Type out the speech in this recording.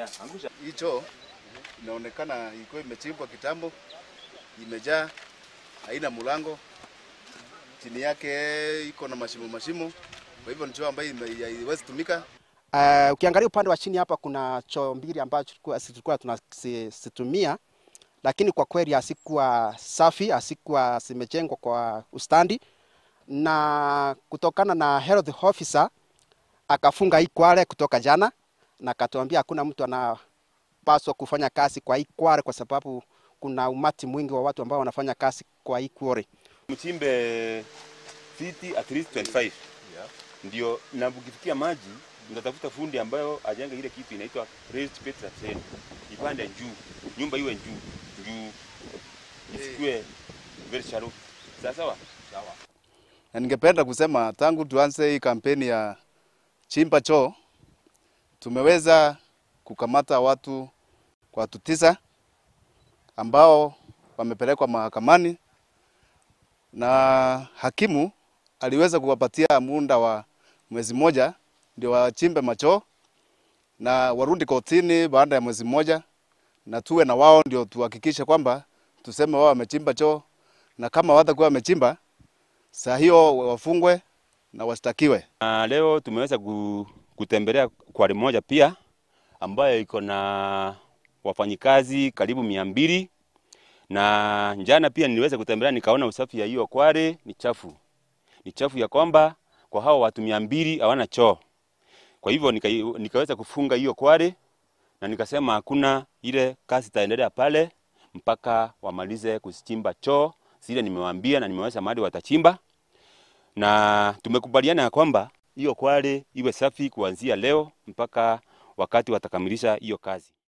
Hii choo inaonekana ilikuwa imechimbwa kitambo, imejaa, haina mlango, chini yake iko na mashimo mashimo, kwa hivyo ni choo ambayo ime- haiwezi tumika. Uh, ukiangalia upande wa chini hapa kuna choo mbili ambazo tulikuwa tulikuwa tunazitumia, lakini kwa kweli hasikuwa safi, hasikuwa zimejengwa kwa ustandi, na kutokana na health officer akafunga hii kware kutoka jana, na akatuambia hakuna mtu anapaswa kufanya kazi kwa hii kware kwa sababu kuna umati mwingi wa watu ambao wanafanya kazi kwa hii kware. mchimbe fiti at least 25 ndio, na ukifikia maji unatafuta fundi ambayo ajenge ile kitu inaitwa raised bed sustain, ipande juu, nyumba iwe juu juu, isikue very shallow. Sawa sawa. Na ningependa kusema tangu tuanze hii kampeni ya chimba choo tumeweza kukamata watu watu tisa ambao wamepelekwa mahakamani na hakimu aliweza kuwapatia muda wa mwezi mmoja ndio wachimbe machoo na warudi kotini baada ya mwezi mmoja, na tuwe na wao ndio tuhakikishe kwamba tuseme wao wamechimba choo, na kama watakuwa wamechimba saa hiyo wafungwe na washtakiwe. Na leo tumeweza ku- kutembelea kware moja pia ambayo iko na wafanyikazi karibu mia mbili na jana pia niliweza kutembelea nikaona usafi ya hiyo kware ni chafu, ni chafu ya kwamba kwa hao watu mia mbili hawana choo. Kwa hivyo nika, nikaweza kufunga hiyo kware na nikasema hakuna ile kazi itaendelea pale mpaka wamalize kuchimba choo zile nimewaambia na nimeweza mahali watachimba na tumekubaliana ya kwamba hiyo kware iwe safi kuanzia leo mpaka wakati watakamilisha hiyo kazi.